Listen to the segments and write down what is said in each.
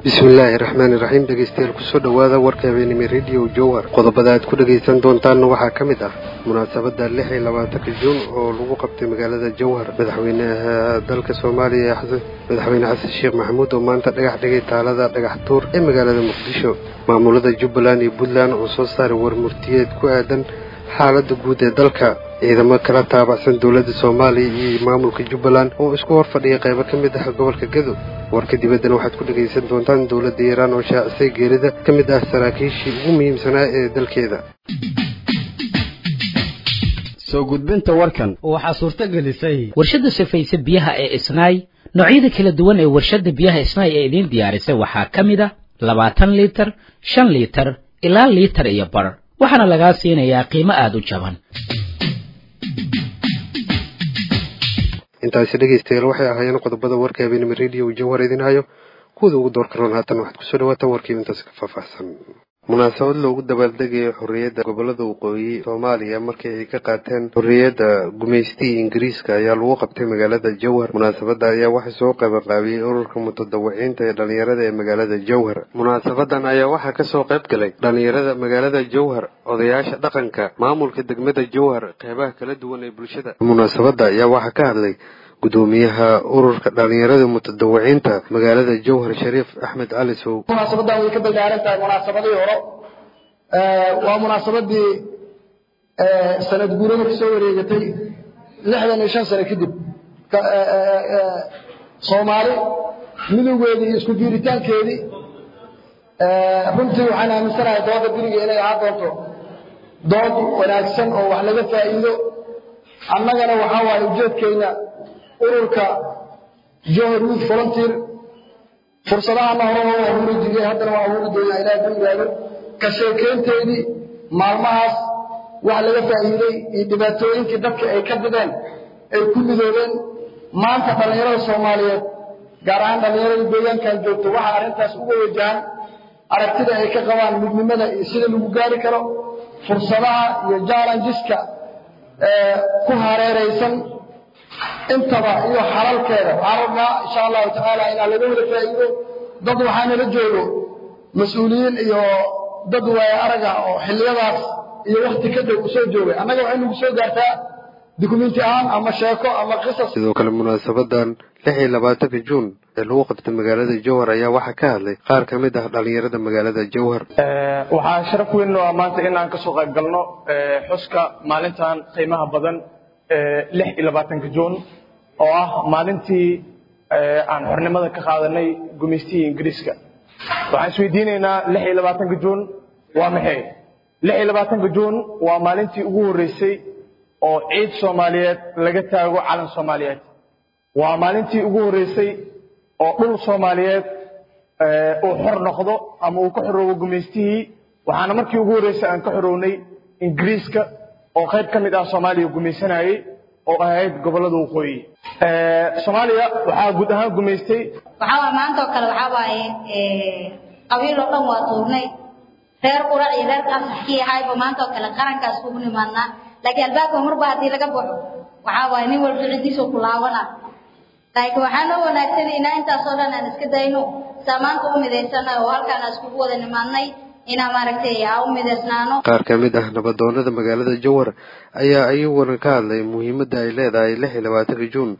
bismillaahi raxmaani raxiim dhegeystayaal kusoo dhowaada warka habeenimo rediyo jowhar qodobada aad ku dhegaysan doontaanna waxaa ka mid ah munaasabadda lix iyo labaatanka juun oo lagu qabtay magaalada jowhar madaxweynaha dalka soomaaliya madaxweyne xasan sheekh maxamuud oo maanta dhagax dhigay taalada dhagax tuur ee magaalada muqdisho maamulada jubbaland iyo puntland oo soo saaray warmurtiyeed ku aadan xaaladda guud ee dalka ciidamo kala taabacsan dowladda soomaaliya iyo maamulka jubbaland oo isku hor fadhiya qaybo ka mid ah gobolka gadow warka dibaddana waxaad ku dhegaysan doontaan dowladda iiraan oo shaacisay geerida ka mid ah saraakiishii ugu muhiimsanaa ee dalkeeda soo gudbinta warkan waxaa suurto gelisay warshadda sifaysa biyaha ee isnaay noocyada kala duwan ee warshadda biyaha isnaay ee idiin diyaarisay waxaa ka mid ah labaatan liitar shan liitar ilaa liitar iyo bar waxaana lagaa siinayaa qiimo aada u jaban intaasi dhegaystayaal waxay ahaayeen qodobada warka habeenimo rediyo jawhar idin hayo kuwada ugu door karoon haatan waxaad kusoo dhawaataan warkiiba intaasi ka faahfaahsan munaasabad loogu dabaaldegaya xorriyadda gobolada waqooyi soomaaliya markii ay ka qaateen xorriyadda gumaystigii ingiriiska ayaa lagu qabtay magaalada jowhar munaasabadda ayaa waxaa soo qabanqaabiyey ururka mutadawiciinta ee dhalinyarada ee magaalada jowhar munaasabadan ayaa waxaa kasoo qayb galay dhalinyarada magaalada jowhar odayaasha dhaqanka maamulka degmada jowhar qeybaha kala duwan ee bulshada munaasabadda ayaa waxaa ka hadlay gudoomiyaha ururka dhalinyarada mutadawiciinta magaalada jowhar shariif axmed cali sow munaasabadan way ka ballaaran tahay munaasabadii hore waa munaasabadii sanad guurada kasoo wareegatay lixdan iyo shan sano kadib soomaali midowgeedii iyo isku diiritaankeedii runtii waxaan aaminsanahay dooda beriga inay ahaan doonto dood wanaagsan oo wax laga faa'iido annagana waxaa waaye ujeedkeyna ururka johor youth volunteer fursadahana hore waa abuuri jiray haddana waa abuuri doonaa ilaah ku yidhaahdo ka sheekeynteedii maalmahaas wax laga faa'iiday iyo dhibaatooyinkii dadka ay ka bideen ay ku midoobeen maanta dhallinyarada soomaaliyeed gaar ahaan dhallinyarada deegaankan joogto waxaa arrintaas uga wajahan aragtida ay ka qabaan midnimada iyo sida lagu gaari karo fursadaha iyo jallengeska ku hareeraysan intaba iyo xalalkeeda waxaan rabnaa insha allahu tacaala inaan laga wada faa'iido dad waxaanala joogo mas-uuliyiin iyo dad waaya arag ah oo xilliyadaas iyo wakti ka dhow usoo joogay annaga waxay nagu soo gaartaa dukumenti ahaan ama sheeko ama qisas sidoo kale munaasabadan lix iyo labaatanka juun ee lagu qabtay magaalada jowhar ayaa waxaa ka hadlay qaar ka mid ah dhalinyarada magaalada jowhar waxaa sharaf weyn oo maanta inaan kasoo qayb galno xuska maalintan qiimaha badan lix iyo labaatanka juun oo ah maalintii aan xornimada ka qaadanay gumaystihii ingiriiska waxaan isweydiinaynaa lix iyo labaatanka juun waa maxay lix iyo labaatanka juun waa maalintii ugu horreysay oo ciid soomaaliyeed laga taago calan soomaaliyeed waa maalintii ugu horreysay oo dhul soomaaliyeed uu xor noqdo ama uu ka xoroobo gumaystihii waxaana markii ugu horreysay aan ka xorownay ingiriiska oo qayb ka mid ah soomaaliya gumaysanayey oo ahayd gobollada waqooyi soomaaliya waxaa guud ahaan gumaystay waxaa waa maanta oo kale waxaa waaye qabiil oo dhan waa tuurnay reer qurac iyo reer qasaxkii ahayba maanta oo kale qarankaas kugu nimaadnaa laakiin albaabka marba haddii laga baxo waxaa waaye nin walba ciddiisoo ku laabana laakiin waxaa noo wanaagsan inaa intaasoo dhan aan iska dayno saa maanta u midaysana oo halkaan aan iskugu wada nimaadnay inaa maaragtay aan u midaysnaano qaar ka mid ah nabadoonada magaalada jowhar ayaa iyaguna ka hadlay muhiimadda ay leedahay lix iyo labaatanka juun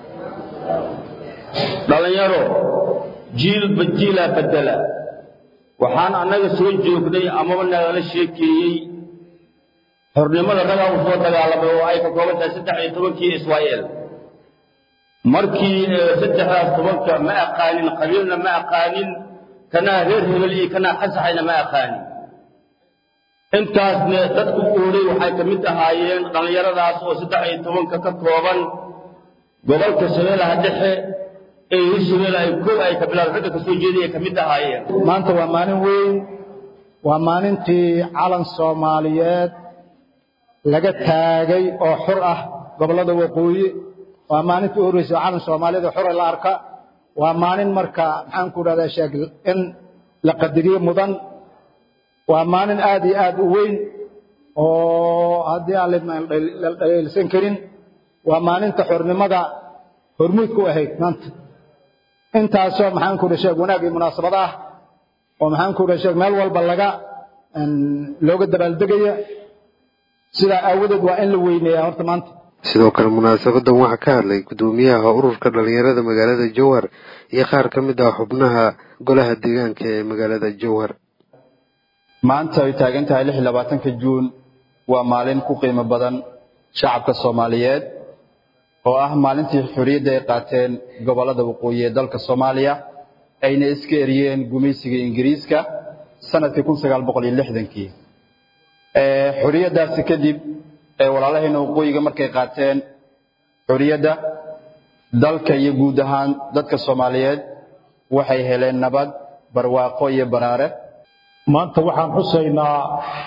dhallinyaro jiilba jiilaa bedela waxaan annaga soo joognay amaba nagala sheekeeyey xornimada ragaa u soo dagaalamay oo ay ka kooban tahay saddex iyo tobankii israa'eel markii saddexdaas tobanka ma aqaanin qabiilna ma aqaanin kanaa reer hebel iyo kanaa qasaxayna ma aqaanin intaasne dadku uuray waxay ka mid ahaayeen dhallinyaradaas oo saddex iyo tobanka ka kooban gobolka shabeelaha dhexe ee hirshabelle ay koob ay ka bilaab xagga ka soo jeeday ay ka mid ahaayeen maanta waa maalin weyn waa maalintii calan soomaaliyeed laga taagay oo xur ah gobollada waqooyi waa maalintii u horreysay calan soomaaliyeed oo xura la arka waa maalin marka maxaan ku dhahdaa sheeg in la qadariyo mudan waa maalin aad iyo aad u weyn oo haddii aan la dhaleelsan karin waa maalinta xornimada hormuud ku ahayd maanta intaasoo maxaan ku dhasheeg wanaag iyo munaasabad ah oo maxaan ku dhasheeg meel walba laga looga dabaaldegaya sidaa aawadeed waa in la weyneeyaa horta maanta sidoo kale munaasabadan waxaa ka hadlay guddoomiyaha ururka dhalinyarada magaalada jowhar iyo qaar ka mid ah xubnaha golaha deegaanka ee magaalada jowhar maanta ay taagan tahay lix iyo labaatanka juun waa maalin ku qiimo badan shacabka soomaaliyeed oo ah maalintii xorriyadda ay qaateen gobollada waqooyi ee dalka soomaaliya ayna iska eriyeen gumaysiga ingiriiska sanadkii kun sagaal boqol iyo lixdankii xorriyaddaasi kadib ee walaalahayna waqooyiga markay qaateen xorriyadda dalka iyo guud ahaan dadka soomaaliyeed waxay heleen nabad barwaaqo iyo baraare maanta waxaan xusaynaa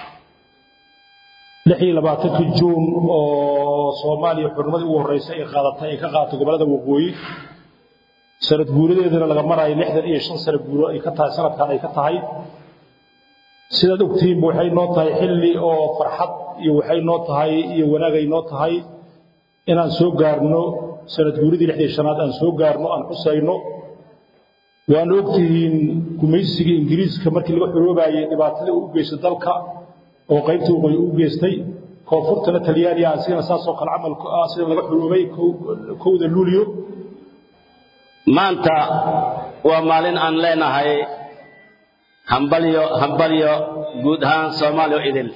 lix iyo labaatankii juun oo soomaaliya xurnimadii ugu horreysay ay qaadatay ay ka qaadatay gobollada waqooyi sanad guuradeedana laga maraayo lixdan iyo shan sano guuro ay ka tahay sanadkan ay ka tahay sidaad ogtihiinba waxay noo tahay xilli oo farxad iyo waxay noo tahay iyo wanaagay noo tahay inaan soo gaarno sanad guuradii lixdii shanaad aan soo gaarno aan xusayno waana ogtihiin gumaysigii ingiriiska markii laga xoroobayay dhibaatadii uu u geystay dalka oo qaybtii waqooyi u geystay koonfurtana talyaaniga asigana saasoo kale camalku ah sida laga xoroobay kowda luulyo maanta waa maalin aan leenahay hambalyo hambalyo guud ahaan soomaaliya idil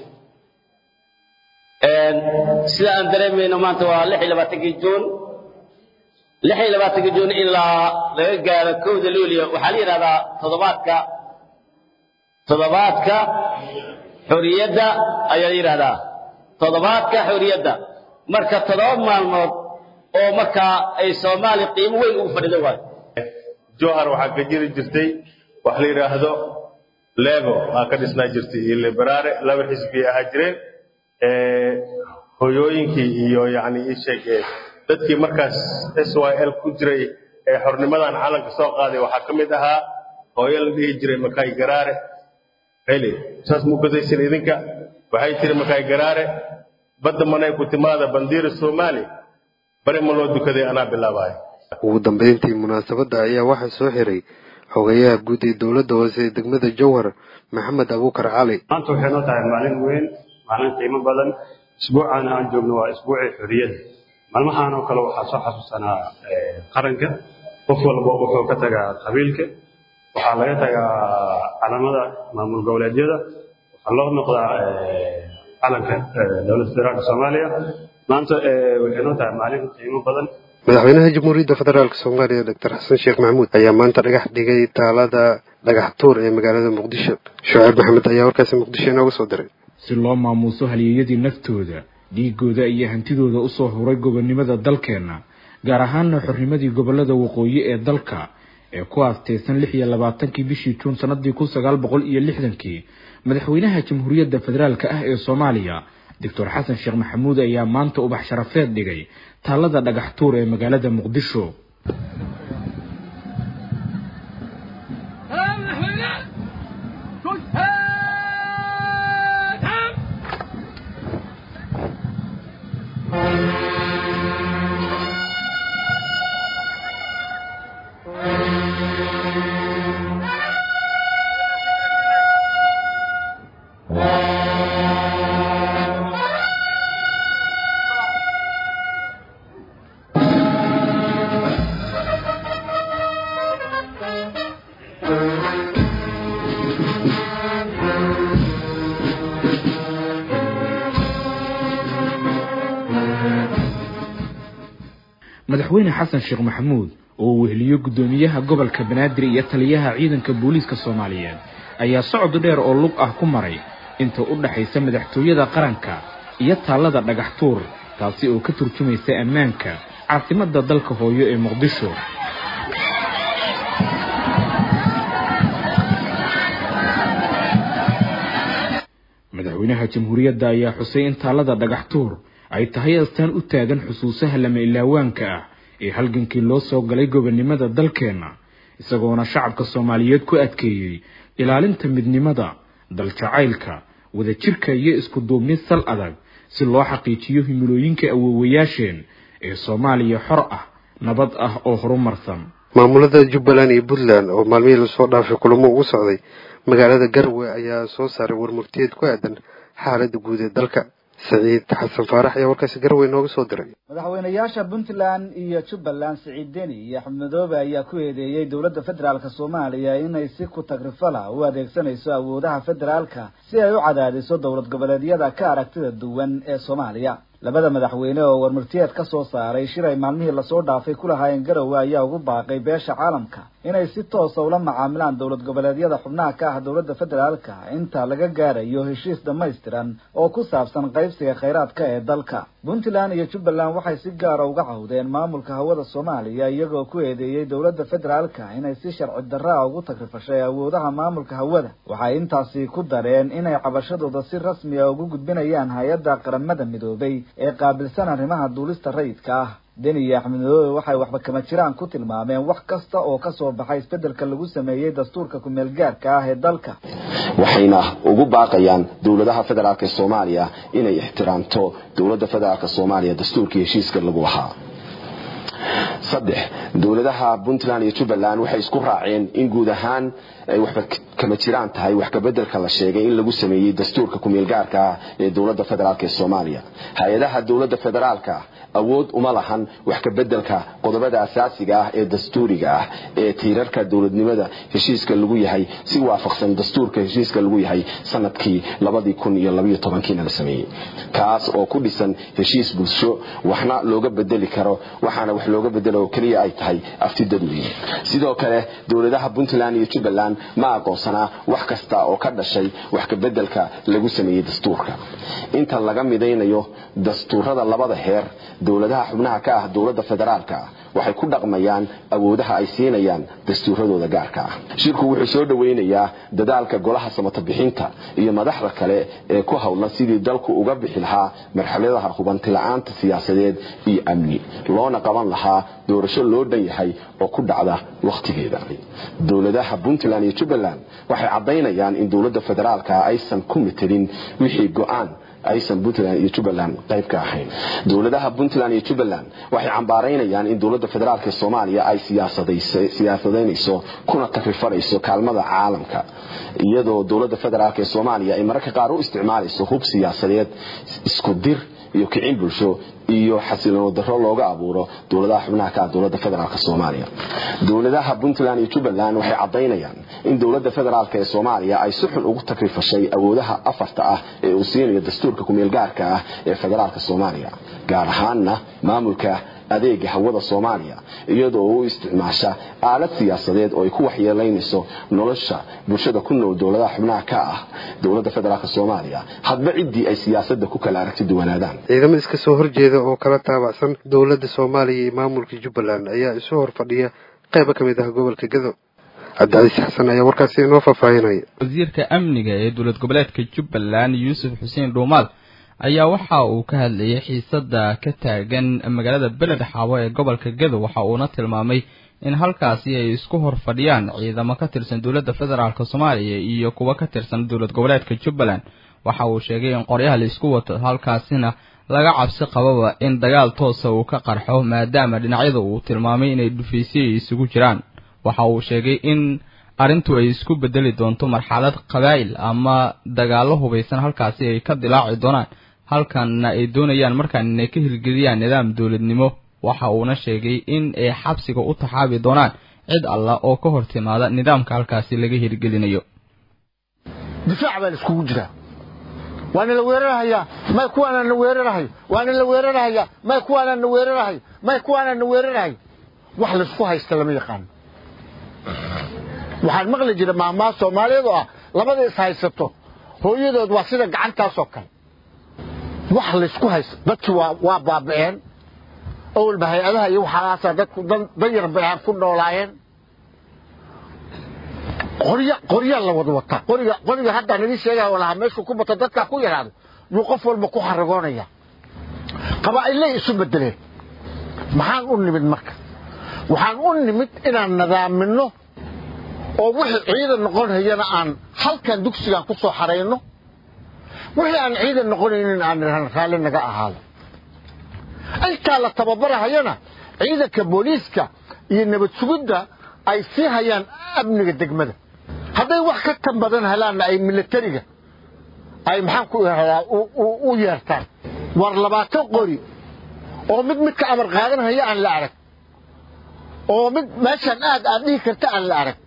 sida aan dareemayno maanta waa lix iyo labaatankii juun lix iyo labaatankii juun ilaa laga gaaro kowda luulyo waxaa la yidhahdaa toddobaadka toddobaadka xorriyadda ayaa la yidhahdaa toddobaadka xorriyadda marka toddoba maalmood oo markaa ay soomaaliya qiimo weyn ugu fadhido waayo jowhar waxaa ka jiri jirtay wax la yidhaahdo lego aa ka dhisnaa jirtay iyo liberaare laba xisbi ahaa jireen hoyooyinkii iyo yani ii sheeg dadkii markaas s y l ku jiray ee xornimadan calanka soo qaaday waxaa ka mid ahaa hooyo la dhihi jiray makaay garaare xili saas muu gadaysan idinka waxay tiri makaay garaare badda manay ku timaada bandiira soomaali bari ma loo dukaday anaa bilaabaayo ugu dambeyntii munaasabadda ayaa waxaa soo xiray xogayaha guud ee dowladda hoose ee degmada jowhar maxamed abuukar cali maanta waxay noo tahay maalin weyn maalin qiimo badan isbuucaana aan joogno waa isbuucii xorriyadda maalmahaan oo kale waxaa soo xasuusanaa qaranka qof walba wuxuu ka tagaa qabiilka waxaa laga tagaa calamada maamul goboleedyada waxaa loo noqdaa calanka dowladda federaalka soomaaliya maanta waxay noo tahay maalin qiimo badan madaxweynaha jamhuuriyadda federaalk soomaaliya doctor xasan sheekh maxamuud ayaa maanta dhagax dhigay taalada dhagax tuur ee magaalada muqdisho shucayb maxamed ayaa warkaasi muqdisho inooga soo diray si loo maamuuso halyeeyadii naftooda dhiigooda iyo hantidooda usoo huray gobonnimada dalkeenna gaar ahaana xornimadii gobollada waqooyi ee dalka ee ku aastaysan lix iyo labaatankii bishii juun sanadii kun sagaal boqol iyo lixdankii madaxweynaha jamhuuriyadda federaalka ah ee soomaaliya doctor xasan sheekh maxamuud ayaa maanta ubax sharafeed dhigay taalada dhagax tuur ee magaalada muqdisho madaxweyne xasan sheekh maxamuud oo uu weheliyo guddoomiyaha gobolka banaadir iyo taliyaha ciidanka booliiska soomaaliyeed ayaa socod dheer oo lug ah ku maray inta u dhaxaysa madaxtooyada qaranka iyo taallada dhagax tuur taasi oo ka turjumaysa ammaanka caasimadda dalka hooyo ee muqdisho madaxweynaha jamhuuriyadda ayaa xusay in taallada dhagax tuur ay tahay astaan u taagan xusuusaha lama ilaawaanka ah ee halgankii loo soo galay gobonnimada dalkeenna isagoona shacabka soomaaliyeed ku adkeeyey ilaalinta midnimada daljacaylka wadajirka iyo isku duubnid sal adag si loo xaqiijiyo himilooyinka awoowayaasheen ee soomaaliya xor ah nabad ah oo horumarsan maamulada jubbaland iyo puntland oo maalmihii lasoo dhaafay kulamo ugu socday magaalada garwe ayaa soo saaray warmurtiyeed ku aadan xaaladda guud ee dalka saciid xasan faarax ayaa warkaasi garwe nooga soo diray madaxweynayaasha puntland iyo jubbaland siciid deni iyo axmed madoobe ayaa ku eedeeyey dowladda federaalk soomaaliya inay si ku tagrifala u adeegsanayso awoodaha federaalka si ay u cadaadiso dowlad goboleedyada ka aragtida duwan ee soomaaliya labada madaxweyne oo warmurtiyeed ka soo saaray shir ay maalmihii lasoo dhaafay ku lahaayeen garowe ayaa ugu baaqay beesha caalamka inay si toosa ula macaamilaan dowlad goboleedyada xubnaha ka ah dowladda federaalka inta laga gaarayo heshiis dhammaystiran oo ku saabsan qaybsiga khayraadka ee dalka puntland iyo jubbaland waxay si gaara uga cawdeen maamulka hawada soomaaliya iyagoo ku eedeeyey dowladda federaalka inay si sharci darraa ugu tagrifashay awoodaha maamulka hawada waxay intaasi ku dareen inay cabashadooda si rasmiya ugu gudbinayaan hay-adda qaramada midoobay ee qaabilsan arrimaha duulista rayidka ah deni iyo axmed madoobe waxay waxba kama jiraan ku tilmaameen wax kasta oo ka soo baxay isbeddelka lagu sameeyey dastuurka kumeel gaarka ah ee dalka waxayna ugu baaqayaan dowladaha federaalk ee soomaaliya inay ixtiraamto dowladda federaalk soomaaliya dastuurkii heshiiska lagu lahaa saddex dowladaha puntland iyo jubbaland waxay isku raaceen in guud ahaan ay waxba kama jiraan tahay wax kabedelka la sheegay in lagu sameeyey dastuurka kumeelgaarka ah ee dowladda federaalk ee soomaaliya hay-adaha dowladda federaalka awood uma lahan wax kabedelka qodobada asaasiga ah ee dastuuriga ah ee tiirarka dowladnimada heshiiska lagu yahay si waafaqsan dastuurka heshiiska lagu yahay sanadkii labadii kun iyo labaiyo tobankiina la sameeyey kaas oo ku dhisan heshiis bulsho waxna looga bedeli karo waxaana wax looga bedelo keliya ay tahay afti dadweyne sidoo kale dowladaha puntland iyo jubbaland ma aqoonsanaa wax kasta oo ka dhashay wax kabedelka lagu sameeyey dastuurka inta laga midaynayo dastuurada labada heer dowladaha xubnaha ka ah dowladda federaalka ah waxay ku dhaqmayaan awoodaha ay siinayaan dastuuradooda gaarka ah shirku wuxuu soo dhoweynayaa dadaalka golaha samatabixinta iyo madaxda kale ee ku howlan sidii dalku uga bixi lahaa marxaladaha hubantila'aanta siyaasadeed iyo amni loona qaban lahaa doorasho loo dhan yahay oo ku dhacda wakhtigeeda dowladaha puntland iyo jubbaland waxay caddaynayaan in dowladda federaalka aysan ku matelin wixii go'aan aysan puntland iyo jubbaland qayb ka ahayn dowladaha puntland iyo jubbaland waxay cambaaraynayaan in dowladda federaalk ee soomaaliya ay siyaasadaynayso kuna takrifanayso kaalmada caalamka iyadoo dowladda federaalk ee soomaaliya ay mararka qaar u isticmaalayso hub siyaasadeed isku dir iyo kicin bulsho iyo xasiloon daro looga abuuro dowladaha xubnaha ka ah dowladda federaalk soomaaliya dowladaha puntland iyo jubbaland waxay caddaynayaan in dowladda federaalk ee soomaaliya ay si xun ugu takrifashay awoodaha afarta ah ee uu siinayo dastuurka kumeelgaarka ah ee federaalk soomaaliya gaar ahaanna maamulka adeega hawada soomaaliya iyadoo u isticmaasha aalad siyaasadeed oo ay ku waxyeelaynayso nolosha bulshada ku nool dowladaha xubnaha ka ah dowladda federaalk soomaaliya hadba ciddii ay siyaasadda ku kala aragti duwanaadaan ciidamo iska soo horjeeda oo kala taabacsan dowladda soomaaliya iyo maamulka jubbaland ayaa isu hor fadhiya qaybo ka mid ah gobolka gado cabdicasiis xasan ayaa warkaasi inoo faahfaahinaya wasiirka amniga ee dowlad goboleedka jubbaland yuusuf xuseen dhuumaal ayaa waxa uu ka hadlayay xiisadda ka taagan magaalada beled xaabo ee gobolka gado waxa uuna tilmaamay in halkaasi ay isku hor fadhiyaan ciidamo ka tirsan dowladda federaalk soomaaliya iyo kuwa ka tirsan dowlad goboleedka jubbaland waxa uu sheegay in qoryaha la isku wato halkaasina laga cabsi qababa in dagaal toosa uu ka qarxo maadaama dhinacyada uu tilmaamay inay dhufaysyo isugu jiraan waxa uu sheegay in arrintu ay isku bedeli doonto marxalad qabaa'il ama dagaallo hubaysan halkaasi ay ka dilaaci doonaan halkanna ay doonayaan markaan inay ka hirgeliyaan nidaam dowladnimo waxa uuna sheegay in ay xabsiga u taxaabi doonaan cid alla oo ka hor timaada nidaamka halkaasi laga hirgelinayo difaac baa la iskugu jiraa waana la weerarhayaa may kuwaana na weerarhayo waana la weerarhayaa may kuwaana na weerarhayo may kuwaana na weerarhayo wax laysku haysta lama yaqaano waxaan maqli jira maahmaha soomaaliyeed oo ah labada is haysato hooyadood waa sida gacantaasoo kale wax laysku haysto dadkii waa baaba'een awalba hay-adaha iyo waxaasaa dadku danyar bay ahaan ku noolaayeen qorya qoryaa la wada wataa qoriga qoriga haddaa nagii sheegaya walaha meeshuu ku bato dadkaa ku yaraado yuu qof walba ku xaragoonaya qabaa'illay isu bedeleen maxaan u nimid marka waxaan u nimid inaan nadaaminno oo wixii ciidan noqon hayana aan halkan dugsigaan ku soo xarayno wixii aan ciidan noqonaynin aan raalli naga ahaado intaa la tababarahayana ciidanka booliiska iyo nabad sugidda ay sii hayaan amniga degmada hadday wax ka tan badan helaanna ay milatariga ay maxaan ku ihahdaa u yeertaan war labaatan qori oo mid midka amar qaadanhaya aan la arag oo mid meeshaan aad aad dhihi karta aan la arag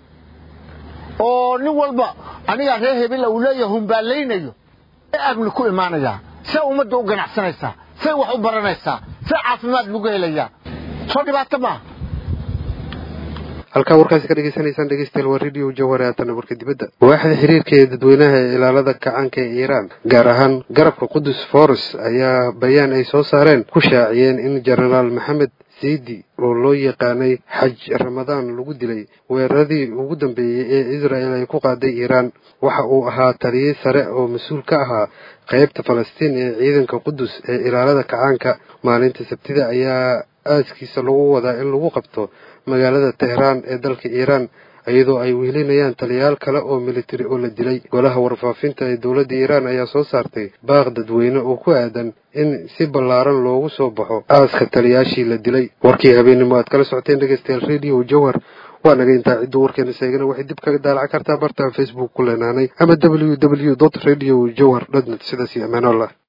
oo nin walba anigaa reer hebel uu leeyahay humbaalaynayo amni ku imaanayaa see ummadda u ganacsanaysaa say wax u baranaysaa see caafimaad lagu helayaa soo dhibaato maaha halkaa warkaasi ka dhegeysanaysaan dhegeystayaal waa radio jawhar haatana warka dibadda waaxda xiriirka ee dadweynaha ee ilaalada kacaanka ee iiraan gaar ahaan garabka qudus foros ayaa bayaan ay soo saareen ku shaaciyeen in jenaraal maxamed siidi oo loo yaqaanay xaj ramadaan lagu dilay weeraradii ugu dambeeyey ee israel ay ku qaaday iiraan waxa uu ahaa taliye sare oo mas-uul ka ahaa qaybta falastiin ee ciidanka qudus ee ilaalada kacaanka maalinta sabtida ayaa aaskiisa lagu wadaa in lagu qabto magaalada tehraan ee dalka iiraan iyadoo ay wehelinayaan taliyayaal kale oo militari oo la dilay golaha warfaafinta ee dowladda iiraan ayaa soo saartay baaq dadweyne oo ku aadan in si ballaaran loogu soo baxo aaska taliyayaashii la dilay warkii habeenimo aad kala socoteen dhegeystayaal radio jawhar waa naga intaa cidduu warkeena sheegana waxay dib kaga daalacan kartaa bartaan facebook ku leenaanay ama w w dot radio jawhar dotnet sidaas iyo amaanolah